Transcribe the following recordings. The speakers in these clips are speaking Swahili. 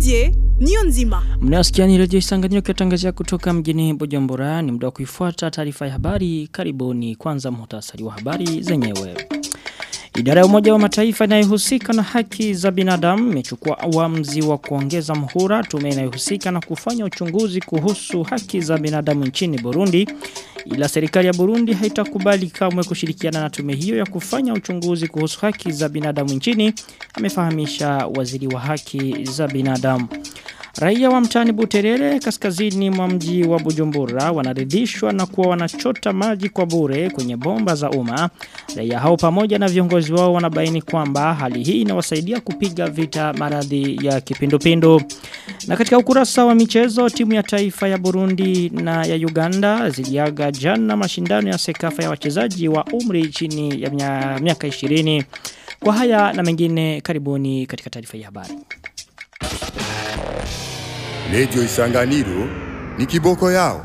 Didier niyo nzima. Mnasikia ni redio Isanganyiro kiwatangazia kutoka mjini Bujumbura. Ni muda wa kuifuata taarifa ya habari. Karibuni kwanza muhtasari wa habari zenyewe. Idara ya Umoja wa Mataifa inayohusika na haki za binadamu imechukua awamuzi wa kuongeza mhura tume inayohusika na kufanya uchunguzi kuhusu haki za binadamu nchini Burundi. Ila serikali ya Burundi haitakubali kamwe kushirikiana na tume hiyo ya kufanya uchunguzi kuhusu haki za binadamu nchini, amefahamisha waziri wa haki za binadamu. Raia wa mtani Buterere kaskazini mwa mji wa Bujumbura wanaridhishwa na kuwa wanachota maji kwa bure kwenye bomba za umma. Raia hao pamoja na viongozi wao wanabaini kwamba hali hii inawasaidia kupiga vita maradhi ya kipindupindu. Na katika ukurasa wa michezo timu ya taifa ya Burundi na ya Uganda ziliaga jana mashindano ya sekafa ya wachezaji wa umri chini ya miaka 20. Kwa haya na mengine karibuni katika taarifa ya habari. Redio Isanganiro ni kiboko yao.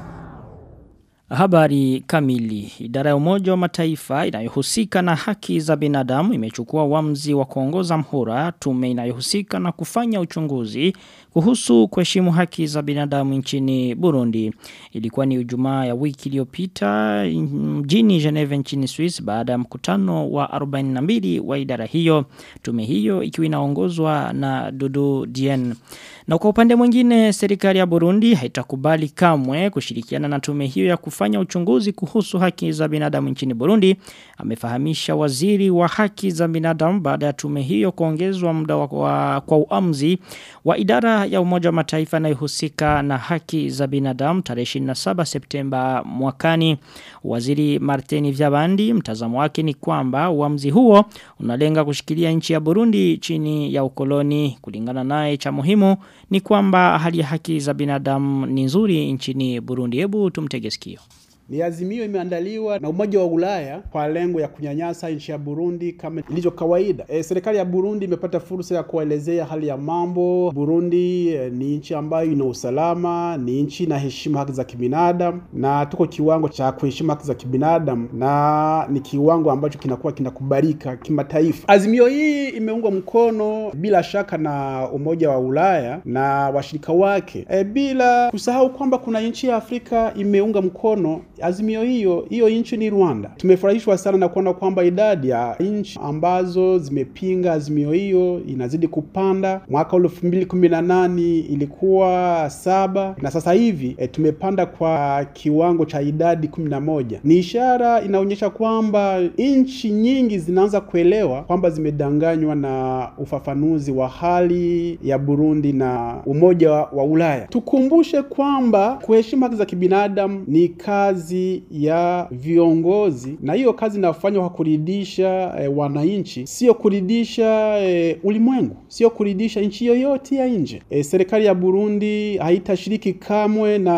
Habari kamili. Idara ya umoja wa mataifa inayohusika na haki za binadamu imechukua wamzi wa kuongoza mhura tume inayohusika na kufanya uchunguzi kuhusu kuheshimu haki za binadamu nchini Burundi. Ilikuwa ni ujumaa ya wiki iliyopita mjini Geneva nchini Swiss baada ya mkutano wa 42 wa idara hiyo. Tume hiyo ikiwa inaongozwa na Dudu Dien. Na kwa upande mwingine serikali ya Burundi haitakubali kamwe kushirikiana na tume hiyo ya kufanya uchunguzi kuhusu haki za binadamu nchini Burundi. Amefahamisha waziri wa haki za binadamu baada ya tume hiyo kuongezwa muda wa, wa, kwa uamzi wa idara ya umoja wa mataifa inayohusika na haki za binadamu tarehe 27 Septemba mwakani. Waziri Martini Vyabandi mtazamo wake ni kwamba uamzi huo unalenga kushikilia nchi ya Burundi chini ya ukoloni kulingana naye cha muhimu ni kwamba hali ya haki za binadamu ni nzuri nchini Burundi. Hebu tumtege sikio. Ni azimio imeandaliwa na Umoja wa Ulaya kwa lengo ya kunyanyasa nchi ya Burundi kama ilivyo kawaida. E, serikali ya Burundi imepata fursa ya kuelezea hali ya mambo. Burundi e, ni nchi ambayo ina usalama, ni nchi inaheshimu haki za kibinadamu na tuko kiwango cha kuheshimu haki za kibinadamu na ni kiwango ambacho kinakuwa kinakubalika kimataifa. Azimio hii imeungwa mkono bila shaka na Umoja wa Ulaya na washirika wake e, bila kusahau kwamba kuna nchi ya Afrika imeunga mkono azimio hiyo hiyo nchi ni Rwanda. Tumefurahishwa sana na kuona kwamba idadi ya nchi ambazo zimepinga azimio hiyo inazidi kupanda. Mwaka elfu mbili kumi na nane ilikuwa saba na sasa hivi e, tumepanda kwa kiwango cha idadi kumi na moja. Ni ishara inaonyesha kwamba nchi nyingi zinaanza kuelewa kwamba zimedanganywa na ufafanuzi wa hali ya Burundi na Umoja wa Ulaya. Tukumbushe kwamba kuheshimu haki za kibinadamu ni kazi ya viongozi na hiyo kazi inafanywa kwa kuridhisha e, wananchi, sio kuridhisha e, ulimwengu, sio kuridhisha nchi yoyote ya nje. E, serikali ya Burundi haitashiriki kamwe na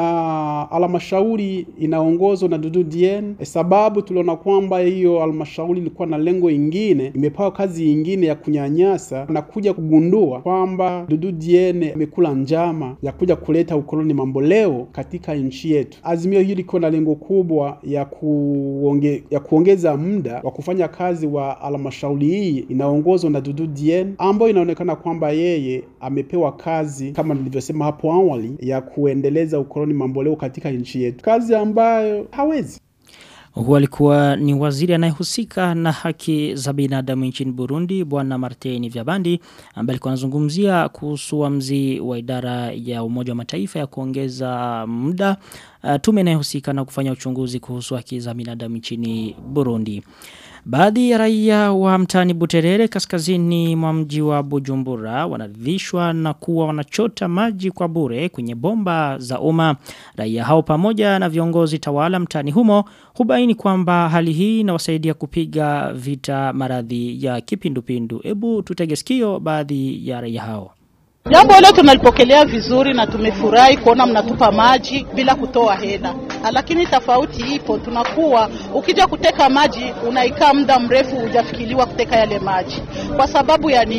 halmashauri inaongozwa na Dudu Dien e, sababu tuliona kwamba hiyo halmashauri ilikuwa na lengo ingine, imepewa kazi ingine ya kunyanyasa na kuja kugundua kwamba Dudu Dien amekula njama ya kuja kuleta ukoloni mamboleo katika nchi yetu. Azimio hili liko na lengo kubwa ya kuonge, ya kuongeza muda wa kufanya kazi wa halmashauri hii inaongozwa na Dudu Dien ambayo inaonekana kwamba yeye amepewa kazi kama nilivyosema hapo awali ya kuendeleza ukoloni mamboleo katika nchi yetu, kazi ambayo hawezi Huwa alikuwa ni waziri anayehusika na haki za binadamu nchini Burundi bwana Martin Vyabandi ambaye alikuwa anazungumzia kuhusu uamuzi wa idara ya Umoja wa Mataifa ya kuongeza muda uh, tume inayohusika na kufanya uchunguzi kuhusu haki za binadamu nchini Burundi. Baadhi ya raia wa mtani Buterere kaskazini mwa mji wa Bujumbura wanaridhishwa na kuwa wanachota maji kwa bure kwenye bomba za umma. Raia hao pamoja na viongozi tawala mtani humo hubaini kwamba hali hii inawasaidia kupiga vita maradhi ya kipindupindu. Ebu tutege sikio baadhi ya raia hao. Jambo hilo tunalipokelea vizuri na tumefurahi kuona mnatupa maji bila kutoa hela, lakini tofauti ipo, tunakuwa ukija kuteka maji unaikaa muda mrefu hujafikiriwa kuteka yale maji. Kwa sababu ya nini?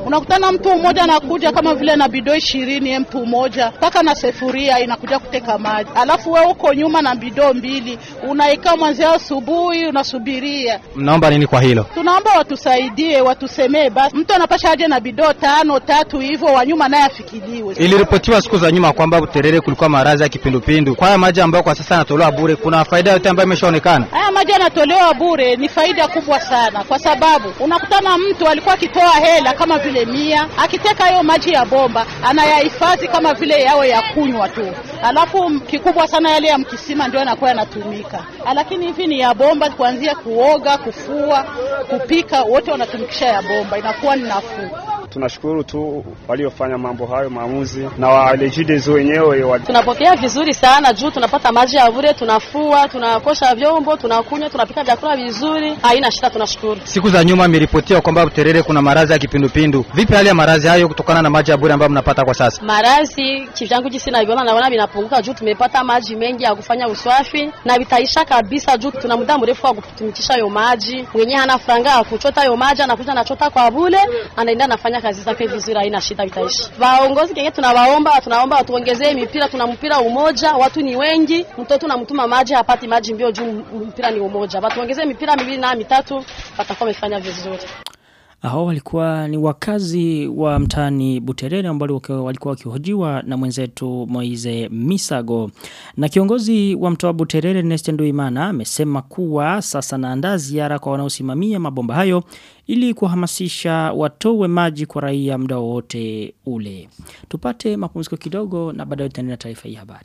Unakutana mtu mmoja anakuja kama vile na bidoo ishirini mtu mmoja mpaka na sefuria inakuja kuteka maji, alafu wewe uko nyuma na bidoo mbili unaikaa mwanzia asubuhi unasubiria. Mnaomba nini kwa hilo? Tunaomba watusaidie, watusemee basi, mtu anapasha aje na bidoo tano tatu hivyo, wa nyuma naye afikiliwe. Iliripotiwa siku za nyuma kwamba Buterere kulikuwa maradhi ya kipindupindu. Kwa haya maji ambayo kwa sasa yanatolewa bure, kuna faida yote ambayo imeshaonekana? Haya maji yanatolewa bure, ni faida kubwa sana, kwa sababu unakutana mtu alikuwa akitoa hela kama vile mia, akiteka hayo maji ya bomba anayahifadhi kama vile yawe ya kunywa tu, alafu kikubwa sana yale ya mkisima ndio yanakuwa yanatumika, lakini hivi ni ya bomba, kuanzia kuoga, kufua, kupika, wote wanatumikisha ya bomba, inakuwa ni nafuu. Tunashukuru tu waliofanya mambo hayo maamuzi na walejidezo wenyewe wa... tunapokea vizuri sana juu tunapata maji ya bure, tunafua, tunakosha vyombo, tunakunywa, tunapika vyakula vizuri, haina shida, tunashukuru. Siku za nyuma imeripotiwa kwamba Buterere kuna maradhi ya kipindupindu. Vipi hali ya maradhi hayo kutokana na maji ya bure ambayo mnapata kwa sasa? Maradhi kivyangu jinsi navyoona, naona vinapunguka juu tumepata maji mengi ya kufanya usafi na vitaisha kabisa juu tuna muda mrefu wa kutumikisha hayo maji. Mwenye hana franga ya kuchota hayo maji anakuja anachota kwa bure, anaenda anafanya kazi zake vizuri, haina shida, vitaishi. Waongozi kenge tunawaomba, tunaomba watuongezee mipira, tuna mpira umoja, watu ni wengi, mtoto namtuma maji hapati maji mbio juu mpira ni umoja. Watuongezee mipira miwili na mitatu, watakuwa wamefanya vizuri. Hao walikuwa ni wakazi wa mtaani Buterere ambao walikuwa wakihojiwa na mwenzetu Moize Misago. Na kiongozi wa mtaa wa Buterere Neste Nduimana amesema kuwa sasa naandaa ziara kwa wanaosimamia mabomba hayo ili kuhamasisha watowe maji kwa raia muda wote ule. Tupate mapumziko kidogo na baadaye tutaendelea na taarifa hii habari.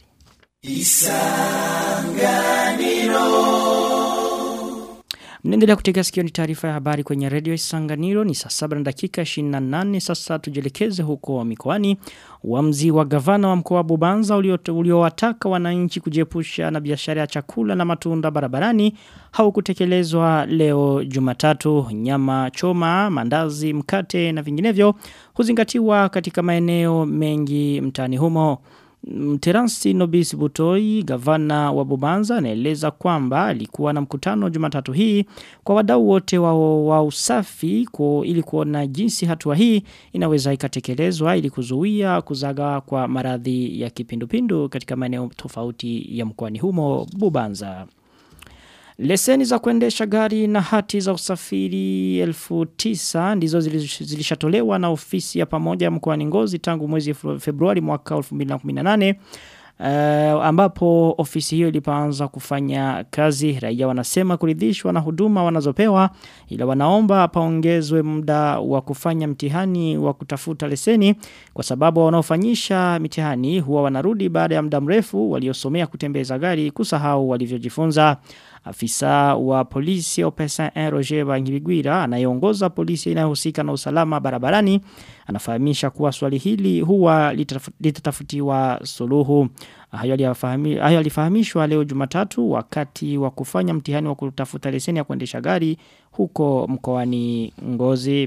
Mnaendelea kutega sikio ni taarifa ya habari kwenye redio Isanganiro ni saa saba na dakika 28 sasa tujelekeze huko mikoani Uamuzi wa gavana wa mkoa wa Bubanza uliowataka wananchi kujiepusha na biashara ya chakula na matunda barabarani haukutekelezwa leo Jumatatu nyama choma, mandazi, mkate na vinginevyo huzingatiwa katika maeneo mengi mtaani humo. Teransi Nobis Butoi, gavana wa Bubanza, anaeleza kwamba alikuwa na mkutano Jumatatu hii kwa wadau wote wa, wa usafi kwa, ili kuona jinsi hatua hii inaweza ikatekelezwa ili kuzuia kuzaga kwa maradhi ya kipindupindu katika maeneo tofauti ya mkoani humo Bubanza. Leseni za kuendesha gari na hati za usafiri elfu tisa ndizo zilishatolewa na ofisi ya pamoja mkoani Ngozi tangu mwezi Februari mwaka 2018 Uh, ambapo ofisi hiyo ilipoanza kufanya kazi raia wanasema kuridhishwa na huduma wanazopewa ila wanaomba paongezwe muda wa kufanya mtihani wa kutafuta leseni kwa sababu wanaofanyisha mitihani huwa wanarudi baada ya muda mrefu waliosomea kutembeza gari kusahau walivyojifunza Afisa wa polisi ya Opesa Roger Bangibigwira anayeongoza polisi inayohusika na usalama barabarani anafahamisha kuwa swali hili huwa litatafutiwa suluhu. Hayo alifahamishwa leo Jumatatu wakati wa kufanya mtihani wa kutafuta leseni ya kuendesha gari huko mkoani Ngozi.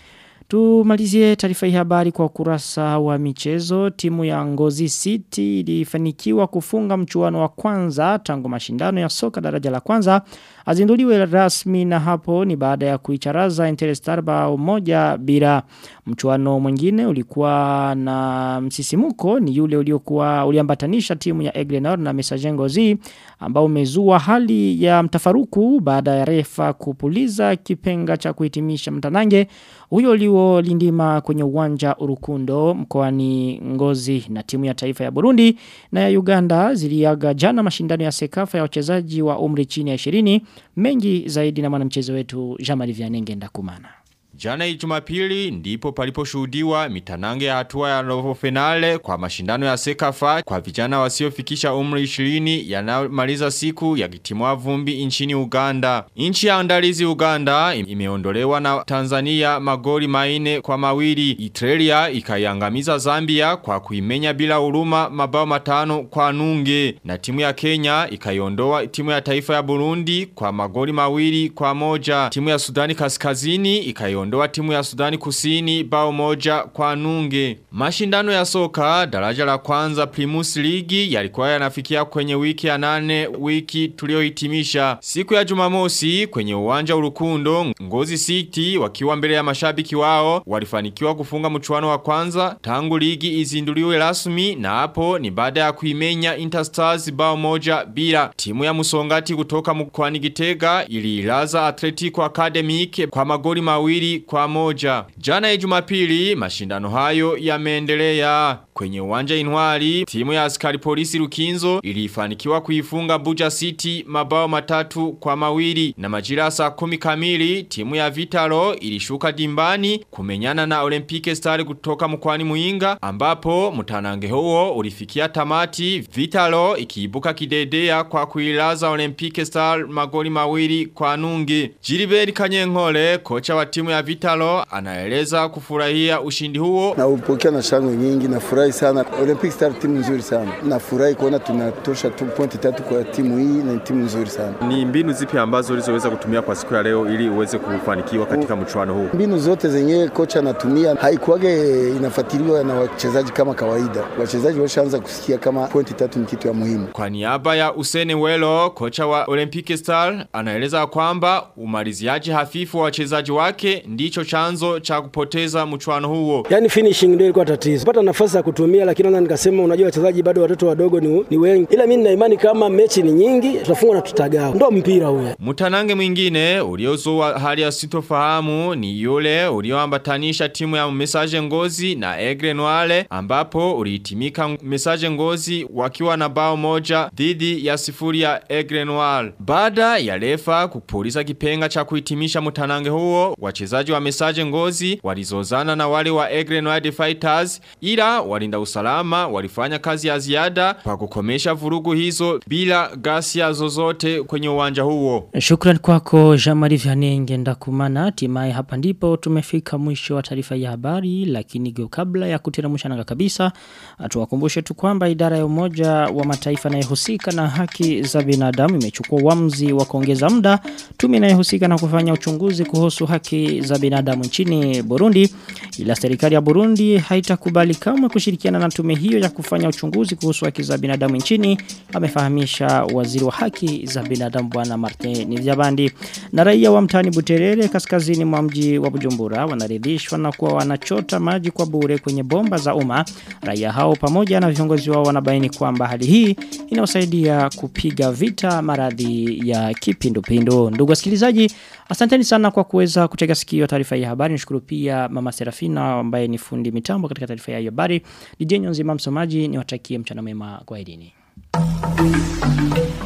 Tumalizie taarifa hii habari kwa kurasa wa michezo. Timu ya Ngozi City ilifanikiwa kufunga mchuano wa kwanza tangu mashindano ya soka daraja la kwanza. Azinduliwe rasmi na hapo ni baada ya kuicharaza Interstar bao moja bila mchuano mwingine ulikuwa na msisimuko ni yule uliokuwa uliambatanisha timu ya Eglenor na Messager Ngozi ambao umezua hali ya mtafaruku baada ya refa kupuliza kipenga cha kuhitimisha mtanange huyo ulio lindima kwenye uwanja urukundo mkoani ngozi na timu ya taifa ya Burundi na ya Uganda ziliaga jana mashindano ya sekafa ya wachezaji wa umri chini ya 20 mengi zaidi na mwanamchezo wetu Jamali Vianenge ndakumana. Jana Jumapili ndipo paliposhuhudiwa mitanange ya hatua ya robo finale kwa mashindano ya Sekafa kwa vijana wasiofikisha umri 20 yanayomaliza siku ya kitimwa vumbi nchini Uganda. Nchi ya andalizi Uganda imeondolewa na Tanzania magoli maine kwa mawili. Italia ikaiangamiza Zambia kwa kuimenya bila huruma mabao matano kwa nunge. Na timu ya Kenya ikaiondoa timu ya taifa ya Burundi kwa magoli mawili kwa moja. Timu ya Sudani Kaskazini ikaiondoa kuiondoa timu ya Sudani Kusini bao moja kwa nunge. Mashindano ya soka daraja la kwanza Primus League yalikuwa yanafikia kwenye wiki ya nane wiki tuliohitimisha. Siku ya Jumamosi kwenye uwanja Urukundo Ngozi City wakiwa mbele ya mashabiki wao walifanikiwa kufunga mchuano wa kwanza tangu ligi izinduliwe rasmi na hapo ni baada ya kuimenya Interstars bao moja bila. Timu ya Musongati kutoka mkoani Gitega ililaza Atletico Academic kwa magoli mawili kwa moja. Jana ya Jumapili mashindano hayo yameendelea. Kwenye uwanja Inwari, timu ya askari polisi Rukinzo ilifanikiwa kuifunga Buja City mabao matatu kwa mawili na majira saa kumi kamili timu ya Vitalo ilishuka dimbani kumenyana na Olympique Star kutoka mkwani Muinga ambapo mtanange huo ulifikia tamati Vitalo ikiibuka kidedea kwa kuilaza Olympique Star magoli mawili kwa nungi. Jiliberi Kanyenkole kocha wa timu ya Vitalo anaeleza kufurahia ushindi huo na upokea na shangwe nyingi na furahi sana Olympic Star timu nzuri sana na furahi kuona tunatosha tu pointi tatu kwa timu hii na timu nzuri sana ni mbinu zipi ambazo ulizoweza kutumia kwa siku ya leo ili uweze kufanikiwa katika mchuano huu mbinu zote zenye kocha anatumia haikuwage inafuatiliwa na wachezaji kama kawaida wachezaji washaanza kusikia kama pointi tatu ni kitu ya muhimu kwa niaba ya Usene Welo kocha wa Olympic Star anaeleza kwamba umaliziaji hafifu wa wachezaji wake ndicho chanzo cha kupoteza mchuano huo yani finishing ndio ilikuwa tatizo pata nafasi ya kutumia lakini naona nikasema unajua wachezaji bado watoto wadogo ni, ni wengi ila mimi nina imani kama mechi ni nyingi tutafungwa na tutagawa ndo mpira huo Mutanange mwingine uliozua hali ya sitofahamu ni yule ulioambatanisha timu ya Message Ngozi na Egre Noire ambapo ulihitimika Message Ngozi wakiwa na bao moja dhidi ya sifuri ya Egre Noire. Baada ya refa kupuliza kipenga cha kuhitimisha mutanange huo, wachezaji wa Message Ngozi walizozana na wale wa Egre Noire Fighters ila walinda usalama walifanya kazi ya ziada kwa kukomesha vurugu hizo bila ghasia zozote kwenye uwanja huo. Shukran kwako Jamari Vyanenge ndakumana hatimaye hapa ndipo tumefika mwisho wa taarifa ya habari lakini geo kabla ya kutiramusha nanga kabisa tuwakumbushe tu kwamba idara ya umoja wa mataifa inayohusika na haki za binadamu imechukua uamuzi wa kuongeza muda tume inayohusika na kufanya uchunguzi kuhusu haki za binadamu nchini Burundi ila serikali ya Burundi haitakubali kamwe kushirikiana na tume hiyo ya kufanya uchunguzi kuhusu haki za binadamu nchini amefahamisha waziri wa haki za binadamu bwana Martin Nivyabandi na raia wa mtani Buterere kaskazini mwa mji wa Bujumbura wanaridhishwa na kuwa wanachota maji kwa bure kwenye bomba za umma raia hao pamoja na viongozi wao wanabaini kwamba hali hii inawasaidia kupiga vita maradhi ya kipindupindu ndugu wasikilizaji asanteni sana kwa kuweza kutega sikio taarifa ya habari nishukuru pia mama Serafina ambaye ni fundi mitambo katika taarifa ya habari DJ Nyonzima msomaji niwatakie mchana mema kwa elini Thank you.